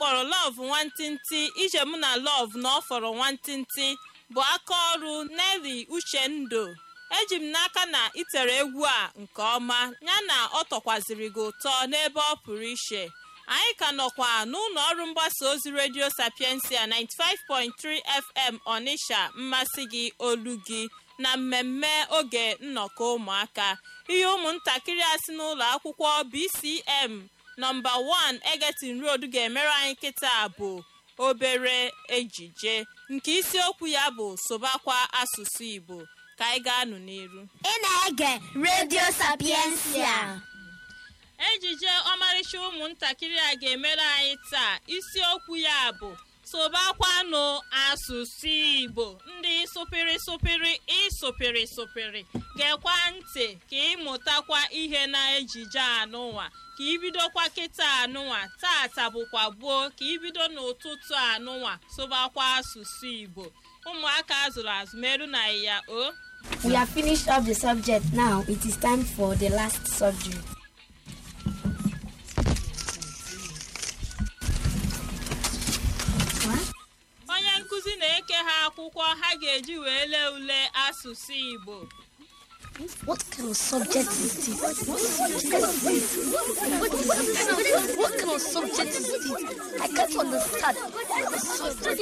akpọrọ love nwantịntị ije mụ na love na ọ fọrọ nwantịntị bụ aka ọrụ Nelly Uchendo eji m n'aka na itere egwu a nke ọma ya na ọ tọkwaziri gị ụtọ n'ebe ọ pụrụ iche anyị ka nọkwa n'ụlọ ọrụ mgbasa ozi redio sapiensia 95.3 fm ọnịsha mmasị gị olu gị na mmemme oge nnọkọ ụmụaka ihe ụmụntakịrị a si n'ụlọ akwụkwọ bcm nọmba 1 egetin road ga-emere anyị kịta bụ obere ejije nke isiokwu ya bụ sobakwa asụsụ igbo ka anyị ga-anụ n'iru Ị na-ege redio sapiensia. ejije ọmarịcha ụmụntakịrị a ga-emere anyị taa isiokwu ya bụ sobakwanụ asụsụ igbo ndị sụpịrị sụpịrị ịsụpịrị sụpịrị gekwa ntị ka ịmụtakwa ihe na ejije anụnwa ka ibidokwa kịta anụnwa tata bụkwa gboo ka ibido n'ụtụtụ anụnwa sobakwa asụsụ igbo ụmụaka azụrụ azụ merụ na ya o We have finished up the subject now. It is time for the last subject. onye nkụzi na-eke ha akwụkwọ ha ga-eji wee lee ule asụsụ igbo What kind of subject is this? What subject is this? What is this? What kind of subject is this? I can't understand. What is subject?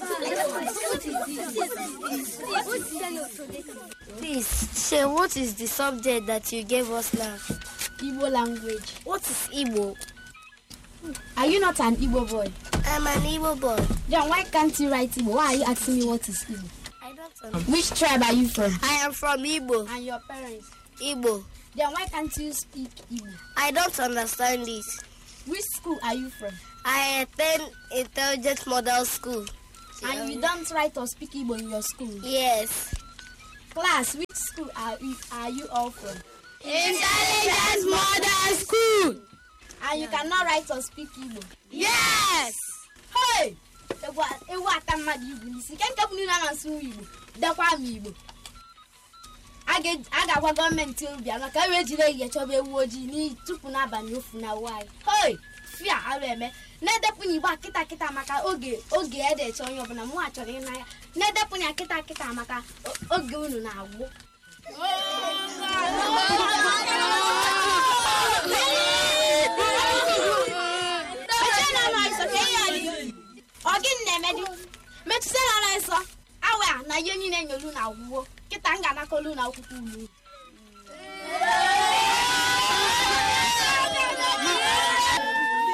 Please, say what is the subject that you gave us now? Igbo language. What is Igbo? Are you not an Igbo boy? I'm an Igbo boy. John, why can't you write Igbo? Why are you asking me what is Igbo? I don't understand. Which tribe are you from? I am from Igbo. And your parents? Igbo. Then why can't you speak Igbo? I don't understand this. Which school are you from? I attend Intelligent Model School. And you don't write or speak Igbo in your school? Yes. Class, which school are you, are you all from? Intelligent Model School. And you cannot write or speak Igbo? Yes. Hey! Ewu a- ewu ata mmadụ igwu n'isi ke nke bụ niile a na-asụ nwa igbo dekwa m igbo a ga- a ga-agwa gọọmenti obi ama ka e wee jiri ehihie chọba ewu ojii n'ihi tupu n'abalị ofu na anyị hoi fia arụ eme na-edepụnye igbo a kịta kịta maka oge oge edeche onye ọbụla mụ chọrọ ịna ya na-edepụnye kịta kịta maka o- oge unu na-agwụ ọ gịnị na-eme dị metụta ya na nsọ awa a na ihe niile nyolu na agwụgwọ kịta m ga-anakọlu na akwụkwọ ulu